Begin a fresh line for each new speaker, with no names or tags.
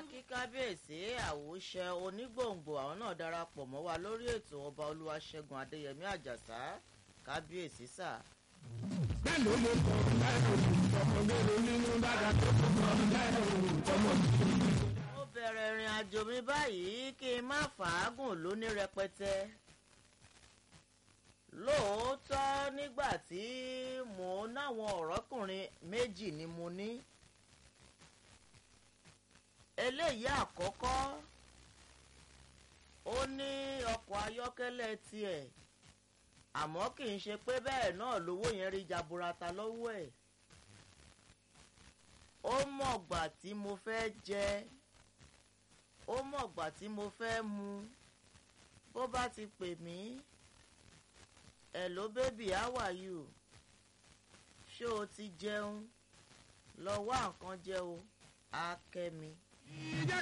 kí kábíyèsí àwòṣe onígbòǹgbò àwọn náà darapọ̀ mọ́ wa lórí ètò ọba olúwaṣẹ́gun adéyẹmí àjàsá kábíyèsí sà.
mélòó ló kọ lẹ́nu ọmọdé ló nínú dáadáa tó kọ lẹ́nu ọmọdé.
mo bẹ̀rẹ̀ ìrìn àjò mi báyìí kí n má fàágùn lóní rẹpẹtẹ. lóòótọ́ nígbà tí mò ń náwọn ọ̀rọ́kùnrin méjì ni mo ní. eléyìí àkọ́kọ́ ó ní ọkọ̀ ayọ́kẹ́lẹ́ tiẹ̀ àmọ́ kì í ṣe pé bẹ́ẹ̀ náà lówó yẹn rí jaburata lọ́wọ́ ẹ̀ ó mọ̀gbà tí mo fẹ́ jẹ ó mọ̀gbà tí mo fẹ́ mu bó bá ti pè mí hello baby how are you ṣé o ti jẹun lọ wá nǹkan jẹ o á kẹ́ mi.